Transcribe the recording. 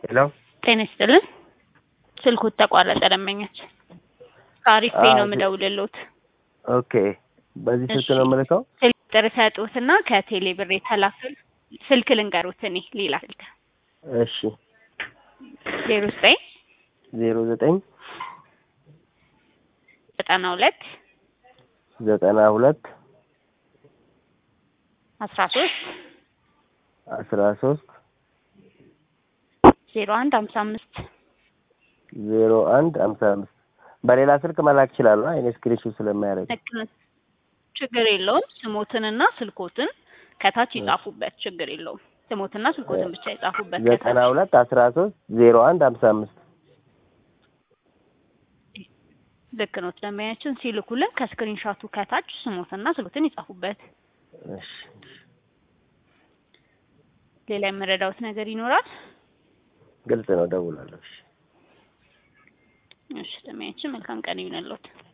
ሄሎ ጤና ይስጥልን። ስልኩት ተቋረጠ። ደንበኛች ከአሪፍ ቤ ነው አዎ፣ የምደውልልዎት። ኦኬ። በዚህ ስልክ እሺ። ነው የምልከው? ስልክ ቁጥር ሰጡትና ከቴሌ ብር የተላከል ስልክ ልንገሩት። እኔ ሌላ ስልክ እሺ። ዜሮ ዘጠኝ ዜሮ ዘጠኝ ዘጠና ሁለት ዘጠና ሁለት አስራ ሶስት አስራ ሶስት ዜሮ አንድ ሀምሳ አምስት ዜሮ አንድ ሀምሳ አምስት በሌላ ስልክ መላክ ይችላሉ? እኔ ስክሪንሾት ስለማያደርግ ልክ ነው። ችግር የለውም። ስሞትንና ስልኮትን ከታች ይጻፉበት። ችግር የለውም። ስሞትና ስልኮትን ብቻ ይጻፉበት ዘጠና ከታች። ሁለት አስራ ሶስት ዜሮ አንድ ሀምሳ አምስት ልክ ነው። ደንበኛችን ሲልኩልን ከስክሪንሻቱ ከታች ስሞትና ስልኮትን ይጻፉበት። እሺ። ሌላ የምረዳውት ነገር ይኖራል? ግልጽ ነው። ደውላለሁ። እሺ። እሺ፣ ደንበኛችን መልካም ቀን ይሁንልዎት።